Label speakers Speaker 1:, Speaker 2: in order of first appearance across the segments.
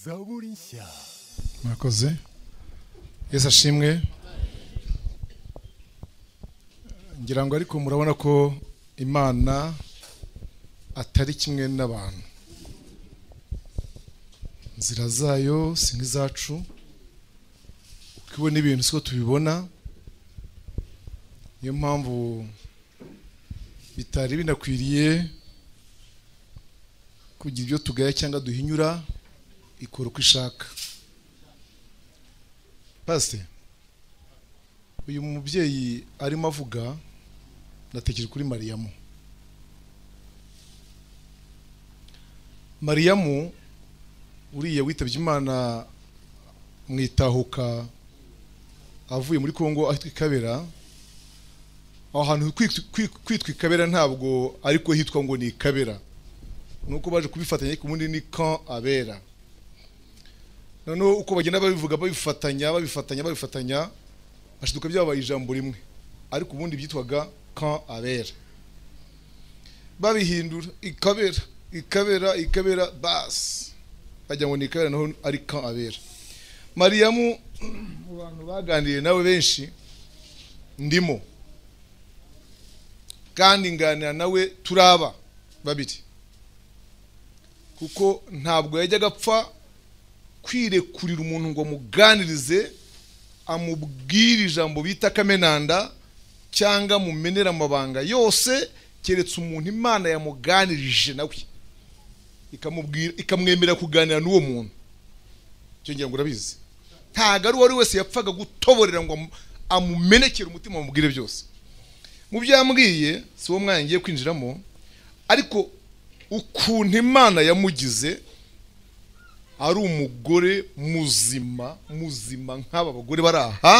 Speaker 1: zaburi nshya
Speaker 2: murakoze yesu ashimwe ngira ngo ariko murabona ko imana atari kimwe n'abantu inzira zayo si nk'izacu uko ibona ibintu siko tubibona niyo mpamvu bitari binakwiriye kugira ibyo tugaya cyangwa duhinyura ikora uko ishaka pasite uyu mubyeyi arimo avuga natekereje kuri mariyamu mariyamu uriya witabye imana mu itahuka avuye muri congo ahitwa ikabera aho hantu kwitwa ikabera ntabwo ariko hitwa ngo ni ikabera ni uko baje kubifatanya ariko ubundi ni kan abera noneho uko bagenda babivuga babifatanya babifatanya babifatanya hashiduka byabaye ijambo rimwe ariko ubundi byitwaga kan abera babihindura ikabera ikabera ikabera basi bajya ngo ni ikabera naho ari kan abera mariyamu mu bantu baganiriye nawe benshi ndimo kandi nganira nawe turaba babiri kuko ntabwo yajyaga apfa kwirekurira umuntu ngo amuganirize amubwire ijambo bita kamenanda cyangwa amumenera amabanga yose keretse umuntu imana yamuganirije nawe ikamwemerera kuganira n'uwo muntu ngira ngo urabizi ntabwo ari uwo ari wese yapfaga gutoborera ngo amumenekere umutima amubwire byose mu byo yambwiye si wo mwanya ngiye kwinjiramo ariko ukuntu imana yamugize ari umugore muzima muzima nk'aba bagore bari aha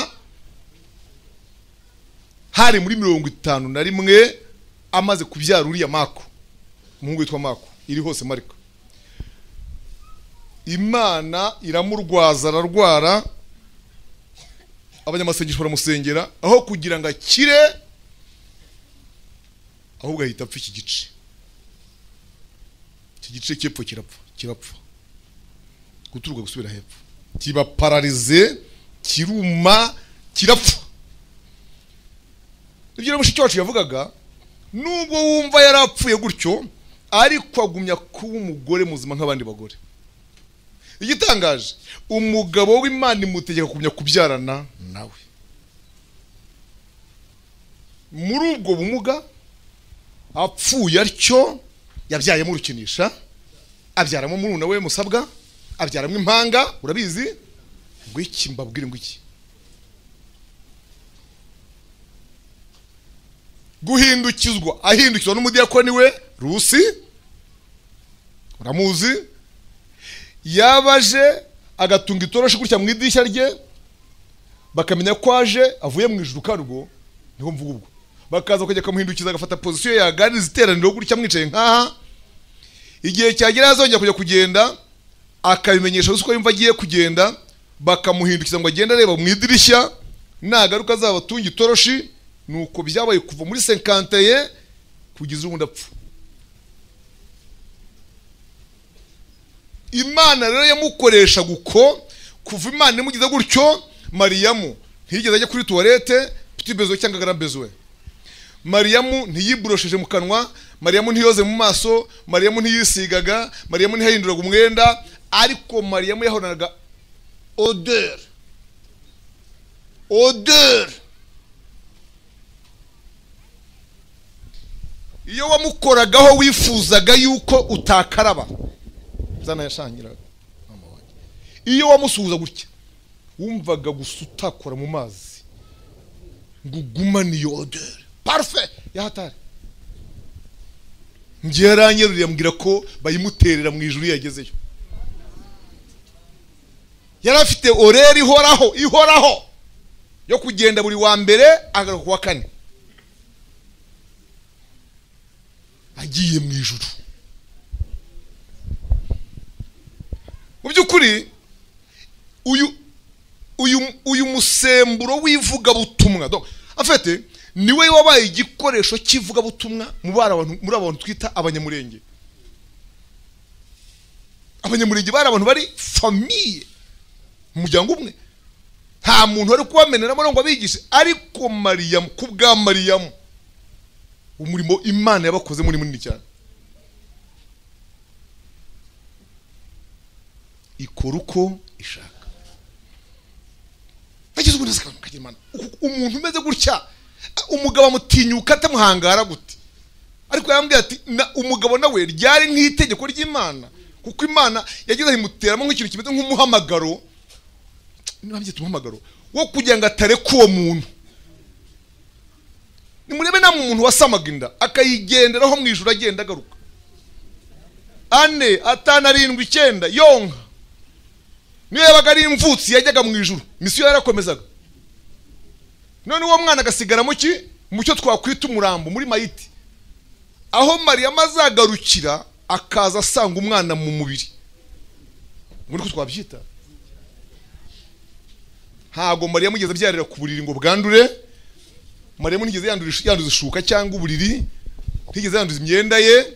Speaker 2: hari muri mirongo itanu na rimwe amaze kubyara uriya mako umuhungu witwa mako iri hose marika imana iramurwaza ararwara abanyamasengesho baramusengera aho kugira ngo akire ahubwo ahita apfa iki gice iki gice cy'epfo kirapfa kirapfa guturuka gusubira hepfo kibapararize kiruma kirapfa ibyo rero mushiki wacu yavugaga nubwo wumva yarapfuye gutyo ariko agumya kuba umugore muzima nk'abandi bagore igitangaje umugabo w'imana imutegeka kugumya kubyarana nawe muri ubwo bumuga apfuye atyo yabyayemo urukinisha abyaramo muruna we musabwa abyaramo impanga urabizi ngo iki mbabwire ngo iki guhindukizwa ahindukizwa n'umudiyakoni we rusi uramuzi yabaje agatunga itoroshi gutya mu idirishya rye bakamenya ko aje avuye mu ijuru karwo niho mvuga ubwo bakaza bakajya akamuhindukiza agafata pozisiyo yaganiriza iteraniro gutya mwicaye nk'aha igihe cyagera azongera kujya kugenda akabimenyesha ruswa yumva agiye kugenda bakamuhindukiza ngo agende areba mu idirishya nagaruka azaba atunga itoroshi ni uko byabaye kuva muri senkanteye kugeza ubundi apfa imana rero yamukoreshaga uko kuva imana imugize gutyo mariyamu ntiyigeze ajya kuri tuwarete pitibezo cyangwa garambezo we mariyamu ntiyiborosheje mu kanwa mariyamu ntiyoze mu maso mariyamu ntiyisigaga mariyamu ntiyahinduraga umwenda ariko mariyamu yahoranaga odeur odeur iyo wamukoragaho wifuzaga yuko utakaraba zanayashangiraga iyo wamusuhuza gutya wumvaga gusa utakora mu mazi ngo ugumane iyo odeur parufe yahatari ngiye yaranyeruriye ambwira ko bayimuterera mu ijuru yagezeyo yari afite oreri ihoraho ihoraho yo kugenda buri wa mbere agaruka ku wa kane agiye mu ijuru mu by'ukuri uyu uyu uyu musemburo w'ivugabutumwa afite niwe wabaye igikoresho cy'ivugabutumwa muri aba bantu twita abanyamurenge abanyamurenge bari abantu bari famiye mu muryango umwe nta muntu wari kubameneramo ngo abigishe ariko mariyamu ku bwa mariyamu umurimo imana yabakozemo ni munini cyane ikora uko ishaka bageze ubundi zikabona ukagira imana Uku- umuntu umeze gutya umugabo amutinyuka atamuhangara gute ariko yambwiye ati na umugabo nawe ryari nk'itegeko ry'imana kuko imana yagize imuteramo nk'ikintu kimeze nk'umuhamagaro ntibabyita umuhamagaro wo kugira ngo atareka uwo muntu nimurebe namwe umuntu wasamaga inda akayigenderaho mu ijoro agenda agaruka ane atanu arindwi icyenda yonka niyo yabaga ari imvutsi yajyaga mu ijoro misiyo yarakomezaga none uwo mwana agasigara mu ki mu cyo twakwita umurambo muri mayiti aho mariya azagarukira akaza asanga umwana mu mubiri muri ko twabyita ntabwo mariya mugeze abyarira ku buriri ngo bwandure mariya ntigeze yandura ish- yanduza ishuka cyangwa uburiri ntigeze yanduza imyenda ye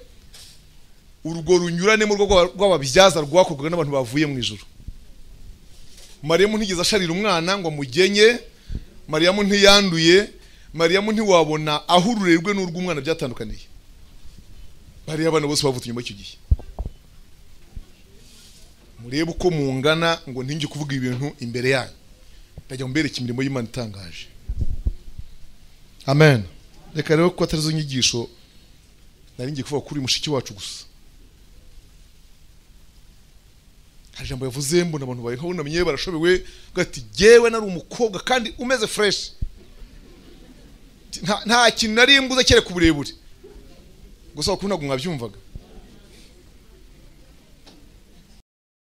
Speaker 2: urwo runyuranemo rwo rwa- rw'ababyaza rwakorwaga n'abantu bavuye mu ijoro mariyamu ntigeze asharira umwana ngo amugenye mariyamu ntiyanduye mariyamu ntiwabona aho ururerwe n'urw'umwana byatandukaniye bariya abana bose bavutse nyuma y'icyo gihe murebe uko mungana ngo ntinge kuvuga ibintu imbere yanyu ndajya mbereka imirimo y'imana itangaje amen reka rero ko atari zo nyigisho nari ngiye kuvuga kuri mushiki wacu gusa hari ijambo yavuze mbona abantu bariho bunamye barashobewe bwa ati jyewe nari umukobwa kandi umeze fureshi nta kintu nari mbuze kereka uburebure gusa kuko ntabwo mwabyumvaga